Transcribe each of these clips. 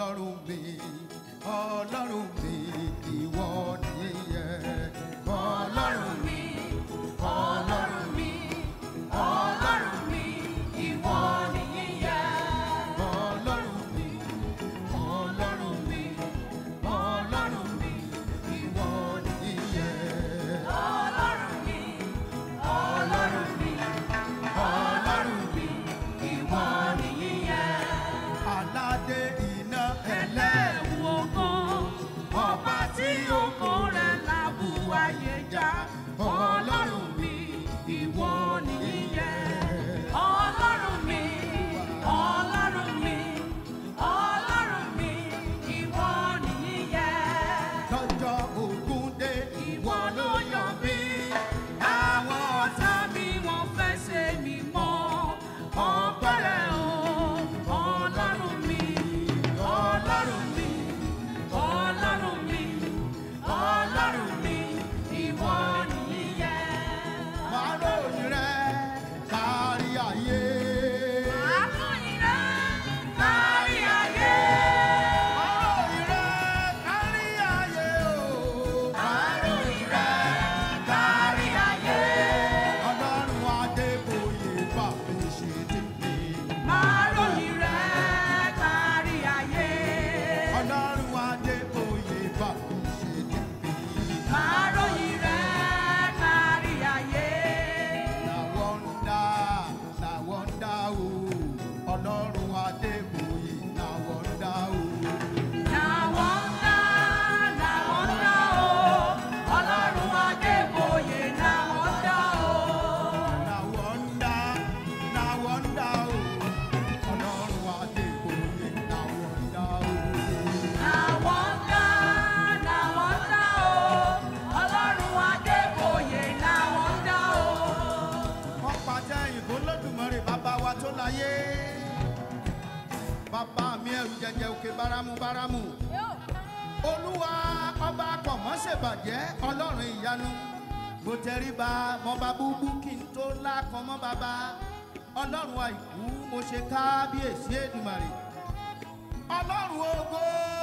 ọlọ́run mi ọlọ́run mi ìwọ nìyẹn ọlọ́run mi Ọlọ́run mi, Ọlọ́run mi, ìwọ nìyẹn. ọlọ́run mi ọlọ́run mi ọlọ́run mi ìwọ nìyẹn Ọlọ́run mi, Ọlọ́run mi, Ọlọ́run mi, ìwọ nìyẹn. aládé iná ẹlẹ́ Ẹlẹ́wù ògo, ọba tí ògo rẹ̀ lábú ayé já. Ọlọ́run mi, ìwọ nìyẹn. Ọlọ́run mi, Ọlọ́run mi, Ọlọ́run mi, ìwọ nìyẹn. lọ́jọ́ ogun dé Ìwọ ló yàn mí. Àwọn ọ̀tá mi wọ́n fẹ́ ṣe mí mọ́. Ọpẹ́rẹ́ o, Ọlọ́run mi, Ọlọ́run mi, Ọlọ́run mi, Ọlọ́run mi, ìwọ nìyẹn. máa ròyìn rẹ kárí ayé Àkọ́yìn rẹ̀ kárí ayé. máa ròyìn rẹ kárí ayé o Àròyìn rẹ̀ kárí ayé. ọlọ́run adébóyè bá mi ṣe tèmi Àròyìn rẹ̀ kárí ayé. ọlọ́run adébóyè bá mi ṣe tèmi Àròyìn rẹ̀ kárí ayé. na wọ́ndà na wọ́ndà o ọlọ́run adébóyè na wọ́ndà o. Làwọn ńlá làwọn ńlá o. Ọlọ́run Adébóyè làwọn ńlá o. Na wonder, na wonder, oh. Ọlọ́run Adébóyè, na wonder, oh. Làwọn ńlá làwọn ńlá o. Ọlọ́run Adébóyè làwọn ńlá o. Wọ́n pàtẹ ìbò lódùmarè bàbá wa tó láyé. Bàbá mi ẹ̀rù jẹjẹ òkè báramu báramu. Olúwa ọba kọ̀mọ́sẹ̀bàjẹ́ ọlọ́run ìyanu. Mo tẹríba mọba búbú kí n tó lákan mọ́ bàbá. Ọlọ́run àìkú mo ṣe kábíyèsí Èdùmàrè. Ọlọ́run ògo.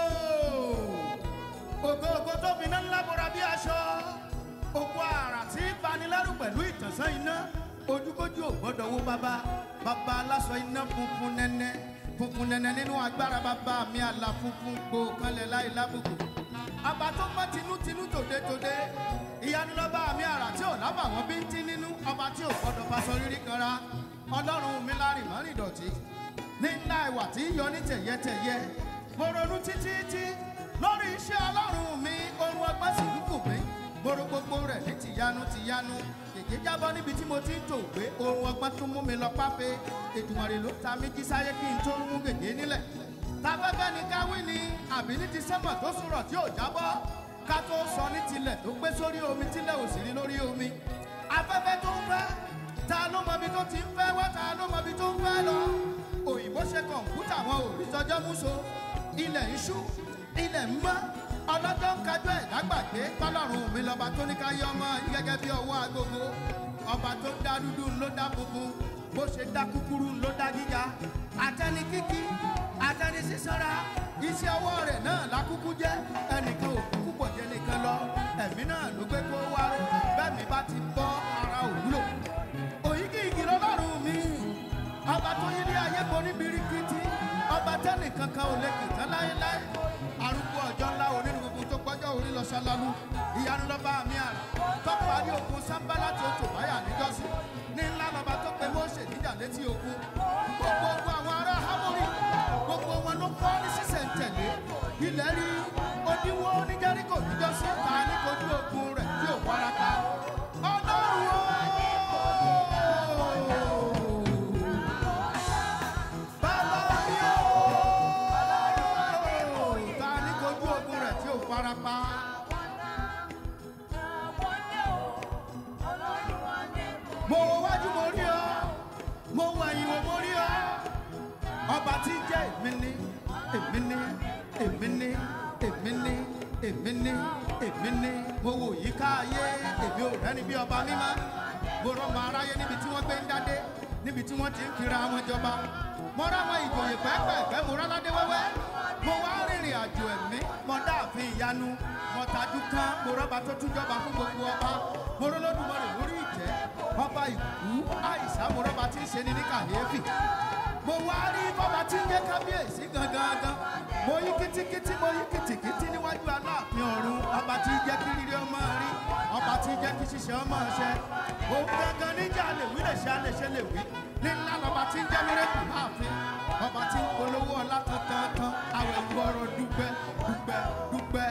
Ògo ògo tó fi iná ńlá bora bí aṣọ. Ògo àrà tí ń banilẹ́rù pẹ̀lú ìtànsán iná. Ojúkójú ò gbọ́dọ̀ wó bàbá. Bàbá aláṣọ iná funfun nẹ́nẹ́. Funfun nẹ́nẹ́ nínú agbára bàbá mi àlà funfun gbò kanlẹ̀ láì lábùkù. Àbá tó mọ́ tinútinú tòde-tòde. Ìyanu lọ́ba mi àrà tí ò lábà wọ́n bí ń tí nínú. Ọba tí ò gbọ́dọ̀ faṣọ rírí kanra. Ọlọ́run mi lárin mọ́rin dọ̀tí ní ńlá ìwà tí ń yọ ní tẹ̀yẹtẹ̀yẹ. mo ronú títí tí lórí iṣẹ́ ọlọ́run mi ohun ọgbọ́n sì ń kù mí. mo ro gbogbo rẹ̀ ní tìyanu tìyanu. kèké jábọ́ níbi tí mo ti ń tò gbé ohun ọgbọ́n tún mú mi lọ pápẹ́. ètùmọ̀rẹ́ ló ta mí jí sáyé kí n tó mú gègé nílẹ̀. tafẹ́fẹ́ ni káwí ni àbí ní ti sẹ́mọ̀ tó sùrọ̀ tí ò jábọ́. ká tó sọ ní tilẹ̀ tó gbé sórí omi tílẹ̀ ò sì rí lórí omi. afẹ́fẹ́ tó ń fẹ́ ta ló mọ ibi tó ti ń fẹ́ wá ta ló mọ ibi tó ń fẹ́ lọ. òyìnbó ṣe kọ̀ǹpútà wọn ò rí tọjọ́ múso ilẹ̀ ń ṣú ilẹ̀ ń mọ́ ọlọ́jọ́ ń kájọ ẹ̀dá gbàgbé tọ́lọ́run mi lọ́ba tó ní ká yọ ọmọ yìí gẹ́gẹ́ bí ọwọ́ agogo ọba tó dá dúdú ló dá funfun bó ṣe dá kúkúrú ló dá gíga àtẹni kíkí àtẹni sísanra iṣẹ́ ọwọ́ rẹ̀ náà lákúkú jẹ́ ẹnìkan ò kúkú pọ̀ jẹ́ nìkan lọ ẹ̀mí náà ló gbé kó wá bẹ́ẹ̀ mi bá ti bọ́ ara òwúlò òyìnkì igi lọ́lọ́run mi ọba tó yí ní ayé bo ní birikiti ọba tẹ́nì kankan ò lè kìtàn láéláé arúgbó ọjọ́ ńlá onínú gbogbo tó gbọ́jọ́ orí lọ ṣálálu ìyanu lọ́ba mi àrà tó parí ogun sábàlá tó tò báyà níjọ́sí ní ńlá lọ́ba tó pe Mósè níjà létí ogun gbogbo ogun àwọn ará Hámórì gbogbo wọn ló kọ́ ní sísẹ̀ntẹ̀lé ilẹ̀ rí odiwọ́ ní Jẹ́ríkò níjọ́sí ta ní kojú ogun rẹ̀ tí ò warapa ọlọ́run o. Bàbá mi o. Ta ní kojú ogun rẹ̀ tí ò farapa. Mo wo wájú mo rí ọ, mo wo ẹ̀yìn wo mo rí ọ. Ọba tí jẹ́ èmi ní, èmi ní, èmi ní, èmi ní, èmi ní, èmi ní. Mo wò yíká ayé, èmi ò rẹ́ni bí ọba mímọ́. Mo rọ́mọ aráyé níbi tí wọ́n gbé ń dádé, níbi tí wọ́n ti ń kiri àwọn ìjọba. Mo ráwọn ìjòyè pẹ́ẹ́pẹ́ẹ́pẹ́, mo ráládé wẹ́wẹ́. mo wá rìnrìn àjò ẹ̀mí mo dáàfin ìyanu mo tajú kan mo rọ́ba tó tún jọba fún gbogbo ọba mo rọ́lọ́dúnmọ́rẹ̀ lórí ìtẹ́ ọba ìkú àìsàn mo rọ́ba tí ń ṣe ní ní kàyéfì mo wá rí bọ́ba tí ń jẹ́ kábíyèsí gangan mo yí kítíkítí mo yí kìtìkítí níwájú aláàfin ọ̀run ọba tí ń jẹ́ kí rírí ọmọ rí ọba tí ń jẹ́ kí ṣiṣẹ́ ọmọ ṣẹ òun gangan níjà lè wí lè ṣe á lè ṣe lè wí ní ńlá lọba tí ń jẹ́ mírèkù láàfin ọba tí ń polówó ọlá tantan àwọn ìgbọràn dúpẹ́ dúpẹ́ dúpẹ́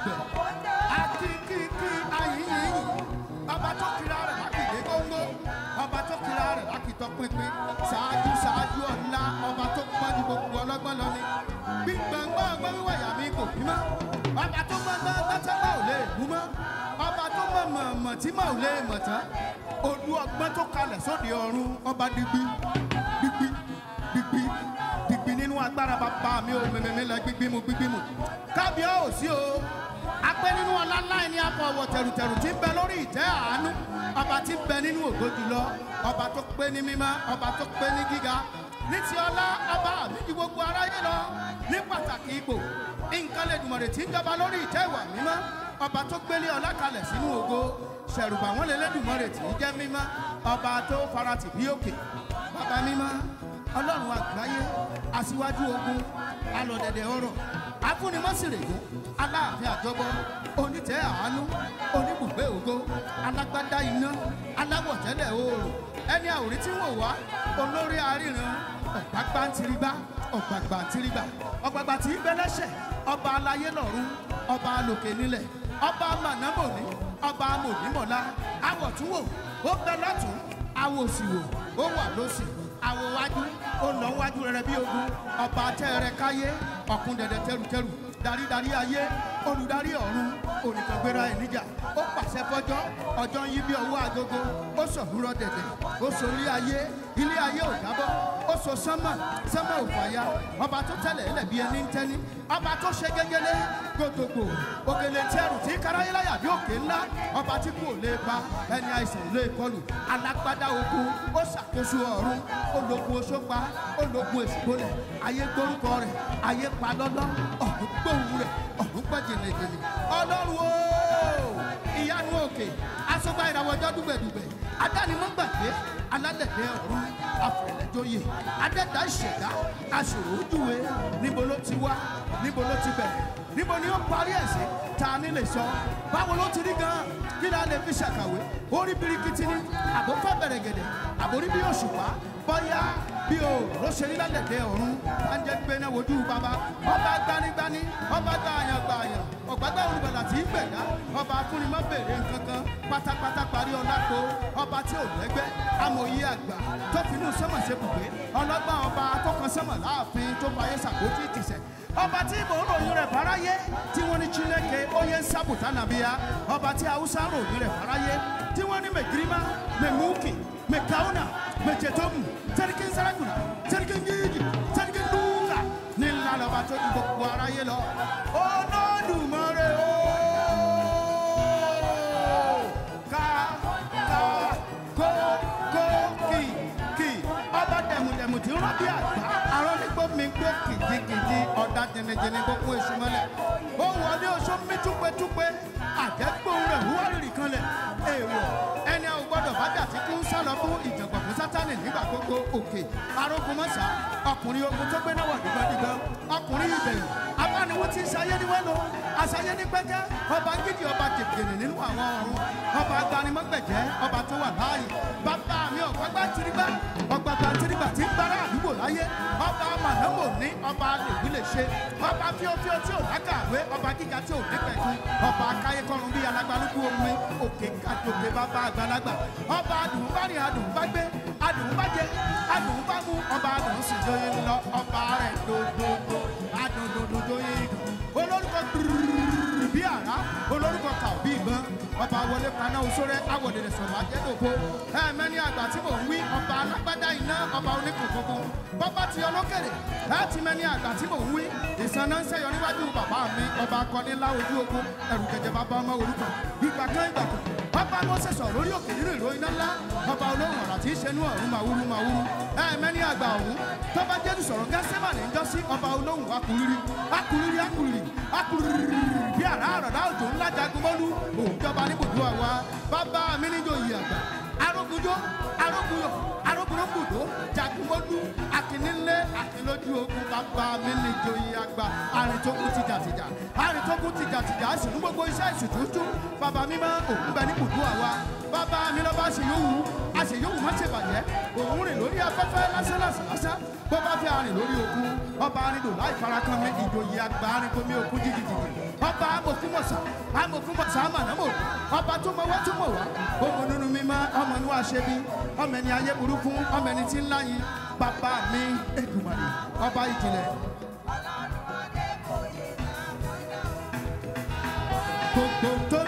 dúpẹ́ akíkíkí ayíyíyí ọba tó kira rẹ̀ lákìdé góńgó ọba tó kira rẹ̀ lákìtọ́ pínpín ṣáájú ṣáájú ọ̀la ọba tó pọ́n ju gbogbo ọlọ́gbọ́n lọ ni gbígbàngbọ́n ọgbọ́n wíwọ̀ yà mí kò bí mọ́ ọba tó gbọ́ngbọ́n gbọ́sẹ́gbà ò lè mú mọ́ ọba tó mọ̀ mọ̀ mọ̀ tí mọ̀ ò lè mọ̀ tán olú ọgbọ́n tó kalẹ̀ sóde ọ̀run ọba digbi digbi digbi digbi nínú agbára bàbá mi ò mẹ̀mẹ̀mẹ̀ lẹ gbígbí mu gbígbí mu kábíọ́ ò sí o apẹ́ nínú ọlá ńlá ẹni akọ ọwọ́ tẹ̀rùtẹ̀rù tí ń bẹ lórí ìtẹ́ àánú ọba tí ń bẹ nínú ògo jùlọ ọba tó pé ní mímọ́ ọba tó pé ní gíga ní ti ọlá ọba mi ju gbogbo aráyé lọ ní pàtàkì ipò nǹkan lè dùmọ̀rẹ̀ tí ń jọba lórí ìtẹ́ ìwà mímọ́ ọba tó gbélé ọlá kalẹ̀ sínú ògo ṣẹ̀rùbà wọn lè lẹ́dùmọ̀rẹ̀ tí ń jẹ́ mímọ́ ọba tó faratì bí òkè bàbá mímọ́ ọlọ́run àgbáyé aṣíwájú ogun alọ̀dẹ̀dẹ̀ ọ̀rọ̀ afúnimọ́sìrègùn aláàfin àjọbọ onítẹ̀ àánú oníbùgbé ògo alágbádá iná aláwọ̀tẹ́lẹ̀ oòrùn ẹni àwòrí tí wò wá olórí aríran ọ̀gbágbá ntirigbá ọ̀gbàgbà ntirigbà ọ̀gbàgbà tí ń bẹ lẹ́sẹ̀ ọba aláyé lọ́run ọba alòkè nílẹ̀ ọba mànámòní ọba amònímọ̀lá awọ̀túnwò ó bẹ lọ́tún awòsìwò ó wà lósì àwọ̀ wájú ó lọ wájú rẹ̀ bí ogun ọba tẹ́rẹ̀ káyé ọ̀kun dẹ̀dẹ̀ tẹrùtẹrù darídarí ayé olùdarí ọ̀run onìkàngbéra ẹ̀ níjà ó pàṣẹ fọjọ́ ọjọ́ ń yí bí ọwọ́ agogo ó sọ̀húrọ̀ dẹ̀dẹ̀ ó sorí ayé ilé ayé ò jábọ́ ó so sánmà sánmà ò fàya ọba tó tẹ̀lé ẹlẹ̀ bí ẹni ń tẹ́ni ọba tó ṣe gẹ́gẹ́lé gbogbogbò òkèlè tí ẹrù tí káráyé láyà bí òkè ńlá ọba tí kò lè pa ẹni àìsàn lè kọlù alágbádá ogun ó ṣàkóso ọ̀run ológun oṣópa ológun èsìgbólẹ̀ ayé gbórúkọ rẹ̀ ayé pa lọ́lọ́ ọ̀hún gbóhùn rẹ̀ ọ̀hún pẹ́ jìnnìjìnnì ọlọ́run o ìyanu òkè asọ́gbà ìràwọ̀jọ́ dùgbẹ̀dùgbẹ̀ adánimọ̀gbàgbé alálẹ̀dẹ̀ ọ̀run afẹ̀lẹ́jọyè adẹ́dá ìṣẹ̀dá aṣòro ojúwe níbo ló ti wá níbo ló ti bẹ̀rẹ̀ níbo ni ó parí ẹ̀ sí ta ni lè sọ báwo ló ti rí gan kí la lè fi ṣàkàwé orí birikiti ni àbò fẹ́ bẹ̀rẹ̀ gẹ̀dẹ̀ àbórí bí òṣùpá bọ́yá bí o ló ṣe rí lálẹ́dẹ̀ ọ̀run bá ń jẹ́ pé náà wojú bàbá ọba gbanigbani ọba gbààyàn gbààyàn ọ̀gbágbá olùgbàlà tí ń gbẹ̀dá ọba akúnimọ́ bèrè nkankan pátápátá parí ọlápò ọba tí ò lẹ́gbẹ́ amòye àgbà tó finú sọ́mọ̀ ṣe bùgbé ọlọ́gbọ́n ọba akọ́kan sọ́mọ̀ láàfin tó fayé sàkójú ìtìsẹ̀ ọba tí ìbò ń ròyìn rẹ̀ fáráyé tí wọ́n ní chineke oyè ń sábùtà nàbíyá ọba tí haúsá ń ròyìn rẹ̀ fáráyé tí wọ́n ní mẹgírímà mẹmúkì mẹkáúnà mẹjẹtọmù tẹrikin sarakuna tẹrikin gígì tẹrikin dúkà ní ńlá lọba tó ju gbogbo aráyé lọ olódùmarè o ká ká kó kó kì kì ọba dẹmudẹmu tí ń rọ bí àgbà arọ nígbó mi gbó kìjikìji ọ̀dà jẹnẹjẹnẹ gbogbo èṣù mọ́lẹ̀ ó wọlé oṣó mi túpetúpe àjẹgbóhùn rẹ̀ wúwárìrì kan lẹ̀ èèwọ̀ ẹni àwọn gbọ́dọ̀ bá jà tí kú ń sálọ fún ìjàngbọ̀n fún sátánì nígbà gbogbo òkè arógun mọ́sá ọkùnrin ogun tó gbé náwó dìgbàdìgbà ọkùnrin ìbẹ̀rù abániwó tí ń sayé ní wẹ́lò àṣàyé ní pẹ́kẹ́ ọba gidi ọba jẹ̀gẹ̀rẹ̀ nínú àwọn ọ̀run ọba agbanimọ́gbẹ̀jẹ́ ọba tó wà láàyè bàbá mi ọ̀gbágbá tìrìgbà ọ̀gbàgbà tìrìgbà tí ń bára àdúgbò láyé ọba mànámò ní ọba lèwí lè ṣe ọba fíofíó tí ò lákàwé ọba gíga tí ò nípẹ̀kun ọba akáyé kọrun bí alágbálúkú omi òkè kàdòkè bàbá àgbàlagbà ọba adùnbárìn adùnbágbé adùnbájẹ adùnbámu ọba adùnsìnjọyè lọ ọba rẹ̀ dòdòdò adùndòdòdòyè dùn olórúkọ gbìrì bí àrá olórúkọ kà bí ìbọn ọba ọba wọlé paná osóré awọ̀dẹ̀dẹ̀ sọ̀rọ̀ ajẹ́dògbò ẹ̀ẹ́mẹ́ni àgbà tí mò ń wí ọba alágbádá iná ọba oníkùnkùnkù bọ́bá ti ọlọ́kẹ̀rẹ̀ ẹ̀ ti mẹ́ni àgbà tí mò ń wí ìsànà ń sẹ́yọ níwájú bàbá mi ọba akọni ńlá ojú ogun ẹ̀rù jẹjẹ bàbá ọmọ orúkọ ìgbà kan ìgbà kan ọba mọ́sẹ̀ sọ̀ lórí òkè nínú ìró iná ńlá ọba olóhùn ọ̀rọ̀ tí í ṣe inú ọ̀run màwúrú màwúrú ẹ̀ẹ́mẹ́ni àgbà ọ̀hún tọ́ba jésù sọ̀rọ̀ gẹ́sẹ́mà ní jọ́sí ọba olóhùn akuriri akuriri akuriri akuriri bí àrá àrọ̀dá òjò ńlá jagunmọ́lú òjọba níbùdó àwa bàbá mi níjó yìí àgbà arógunjó arógunyọ̀ arógunrógbòdó jagunmọ́lú akínílé akínlójú ogun bàbá mi níjó yìí àgbà arìntókun tìjàtìjà arìntókun tìjàtìjà àṣìlú gbogbo iṣẹ́ ìṣètútù bàbá mi máa òkú bẹ níbùdó àwa bàbá mi lọ́ba àṣeyọ̀wù àṣeyọ̀wù má ṣe bàjẹ́ òun rìn lórí afẹ́fẹ́ lásán lásán lásán bó bá fi arìn lórí òkun ọba arìndò láì farakan mi ìjòyè àgbà arìnkomi òkun jìjìjìjì ọba amòkúmọ̀sá amòkúmọ̀sá àmàlàmọ̀ ọba tó mọ wá tó mọ̀ wá ọmọ nínú mímọ́ ọmọ inú àṣẹbí ọmọ ẹni ayé burúkú ọmọ ẹni tí ń láyìn bàbá mi èdùmàrè ọba ìjìnlẹ̀. gbogbo tó